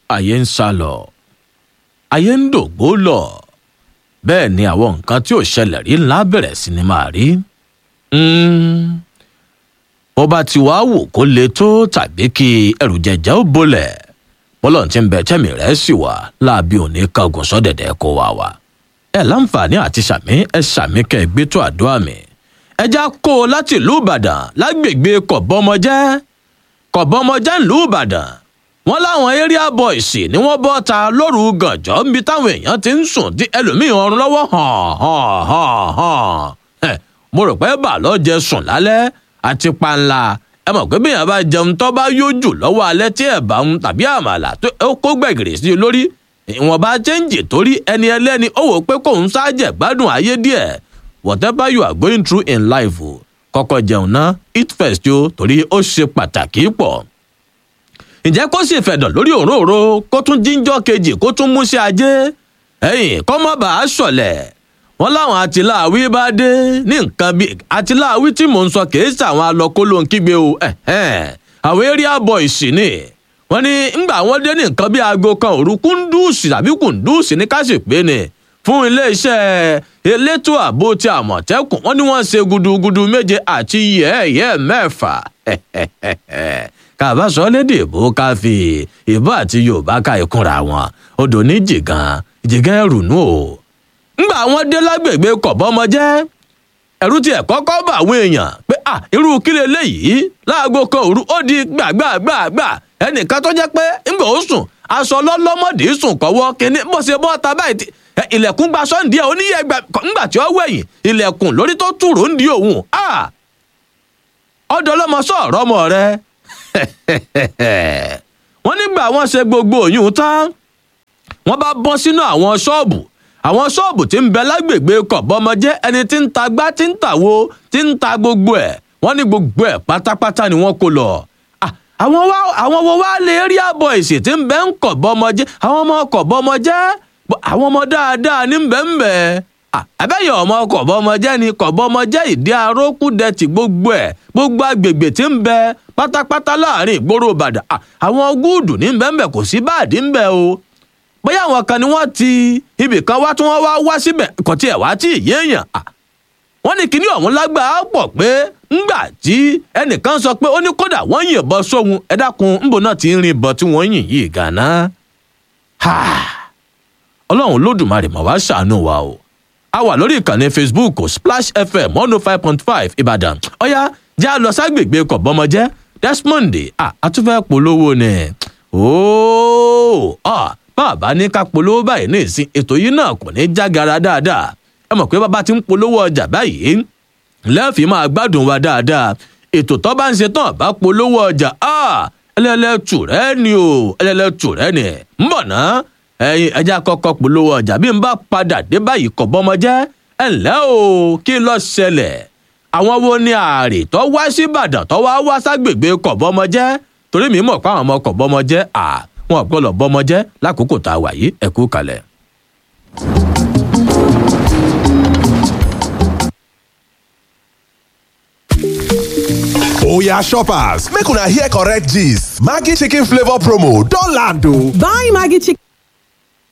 ayé ń sá lọ ayé ń dògbó lọ bẹ́ẹ̀ ni àwọn nǹkan tí ò ṣẹlẹ̀ rí ńlá bẹ̀rẹ̀ sí ni máa rí. bó bá ti wá wò kó le tó tàbí kí ẹrù jẹjẹ ó bolẹ̀ bọ́lọ̀ tí ń bẹ tẹ́mi rẹ̀ sì wà láàbí òní kangun sọ́dẹ̀dẹ̀ kó wá wá. ẹ láǹfààní àti sàmí ẹ sàmí kẹ ẹ gbé tó àdúrà mi. ẹ já kó o láti ìlú ìbàdàn lágbègbè kọ̀bọ́mọjẹ́ kọ̀bọ́mọjẹ́ ìlú ìbàdàn wọn láwọn area boys ni wọn bọ́ ta lóru gànjọ́ níbi táwọn èèyàn ti ń sùn tí ẹlòmíín ọrùn lọ́wọ́ hàn hàn hàn hàn mo rò pé bà lọ jẹ sùn lálẹ́ àti panla ẹ mọ̀ pé bíyàn bá jẹun tó bá yójú lọ́wọ́ alẹ́ tí ẹ̀ bá ń tàbí àmàlà tó kó gbẹ̀gìrì sí i lórí ìwọ̀nba chẹ́ǹjì torí ẹni ẹlẹ́ni ó wò pé kóun ṣáàjẹ̀ gbádùn ayé díẹ̀ whatever you are going through in life o kọ́kọ́ jẹun ná eat first o torí ó ṣe pàtàkì pọ̀ ǹjẹ́ kó sì fẹ̀dọ̀ lórí òróró kó tún jíjọ́ kejì kó tún mú sí ajé ẹ̀yìn kó má bàa ṣọ̀lẹ̀ wọn láwọn àtìláàwí bá dé ní nǹkan bíi àtìláàwí tí mò ń sọ kìí ṣàwọn alọkólóńkígbe o àwọn area boys ni wọn ní ńgbà wọn dé ní nǹkan bíi aago kan òru kúndùsì tàbí kùndùsì ní káṣípé ni fún iléeṣẹ́ elétò ààbò ti àmọ̀tẹ́kùn wọn ní wọ́n ṣe gudugudu méje àti yẹ́ẹ̀yẹ́ mẹ́fà kàbá sọ lédè ìbò ká fi ìbò àti yorùbá ká ìkúnra wọn odò ní jìgàn jìgàn ẹrù nù o. ńgbà wọn dé lágbègbè kọ̀bọ́mọjẹ́ ẹ̀rú tiẹ̀ kọ́kọ́ bá àwọn èèyàn pé à irú kílẹ̀ léyìí láago kan òru ó di gbàgbàgbàgbà ẹnìkan tó jẹ́ pé ńgbà ó sùn aṣọ lọ́lọ́mọdé sùn kọ́wọ́ kínní bó ṣe bọ́ ta báyìí ilẹ̀kùn gba sọ́ǹdí ẹ̀ oníyẹ̀ ńgbà tí ó wẹ̀yìn ilẹ̀kùn lórí tó tùrò ń di òun ọ̀dọ̀ ọlọ́mọ sọ̀rọ̀ ọmọ rẹ̀ wọ́n nígbà wọ́n ṣe gbogbo òyìn tán wọ́n bá bọ́ sínú àwọn ṣọ́ọ̀bù àwọn ṣọ́ọ̀bù tí ń bẹ lágbègbè kọ̀bọ́mọjẹ́ ẹni tí ń ta gbá tí ń tàwo tí ń ta gbogbo ẹ̀ wọ́n ní gbogbo ẹ̀ pátápátá ni wọ́n kó lọ. àwọn wá àwọn wo wá lè rí àbọ̀ èsì tí ń bẹ ń kọ̀bọ́mọjẹ́ àwọn ọmọ kọ̀bọ́mọjẹ́ àwọn ọmọ dáadáa ní ń bẹ ń bẹ àbẹ́yẹ̀ ọmọ kọ̀bọ́mọjẹ́ ni kọ̀bọ́mọjẹ́ ìdí arókùdẹ̀tì gbogbo ẹ̀ gbogbo agbègbè tí ń bẹ pátápátá láàrin ìgboro ìbàdàn àwọn gúùdù ní bẹ́ẹ̀ kò sí báàdì ń bẹ o bóyá àwọn kan ni wọ́n ti ibì kan wá tí wọ́n wá wá síbẹ̀ kò tiẹ̀ wá tí ì yéèyàn wọ́n ní kíní ọ̀hún lágbàá pọ̀ pé ńgbà tí ẹnìkan sọ pé ó ní kódà wọ́n yìnbọn sóhun ẹ dákun ńbọ náà ti ń rin ìbọn tí wọ́n yìn yìí gànà ọlọ́run lódùmarè mà wá ṣàánú wa o a wà lórí ìkànnì facebook splash fm one oh five point five ìbàdàn ọ̀yá jẹ́ a lọ ságbègbè kọ̀bọ́mọjẹ́ desmond àtúfẹ́ polówó ni ooo bàbá ní ká polówó báyìí ní ìsìn ètò yìí náà kò ní jágara dáadáa ẹ mọ̀ pé bàbá ti ń polówó ọjà báyìí lẹ́ẹ̀fì máa gbádùn wa dáadáa ètò tó bá ń ṣe tán bá polówó ọjà ẹlẹ́lẹ́tù rẹ ni o ẹlẹ́lẹ́tù rẹ ni ń bọ̀ ná ẹyin ẹja kọ́kọ́ polówó ọjà bí n bá padà dé báyìí kọ̀bọ́mọjẹ́ ẹ ǹlẹ́ o kí ló ṣẹlẹ̀ àwọn wo ni ààrẹ tó wá síbàdàn tó wá wá ságbègbè kọ̀bọ́mọjẹ́ torí mi mọ̀ pé àwọn ọmọ kọ̀bọ́mọjẹ́ à wọn gbọ́dọ̀ bọ́mọjẹ́ lákòókò tá a wà yìí ẹ kú kalẹ̀. oya shoppers make una hear correct gist maggi chicken flavour promo don land o. Buy Maggie chicken